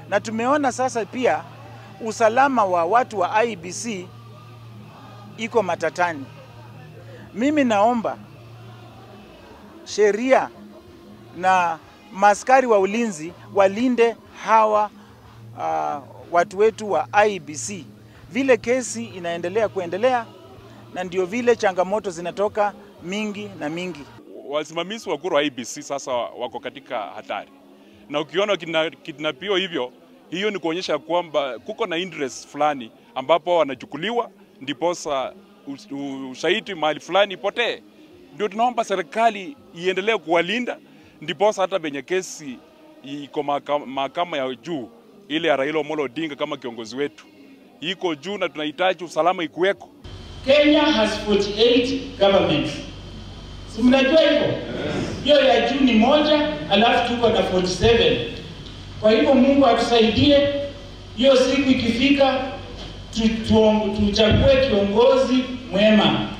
na tumeona sasa pia usalama wa watu wa IBC iko matatani. Mimi naomba sheria na maskari wa ulinzi walinde hawa uh, watu wetu wa IBC. Vile kesi inaendelea kuendelea, na ndio vile changamoto zinatoka mingi na mingi. Wasimamizi wa kura wa IBC sasa wako katika hatari, na ukiona kidnapiwa hivyo, hiyo ni kuonyesha kwamba kuko na interest fulani ambapo wanachukuliwa ndiposa ushahidi mahali fulani ipotee. Ndio tunaomba serikali iendelee kuwalinda, ndiposa hata penye kesi iko mahakama ya juu ile ya Raila Amolo Odinga kama kiongozi wetu iko juu, na tunahitaji usalama ikuweko. Kenya has 48 governments. Si mnajua hivyo? Hiyo ya juu ni moja, alafu tuko na 47. Kwa hivyo Mungu atusaidie, hiyo siku ikifika tuchague kiongozi mwema.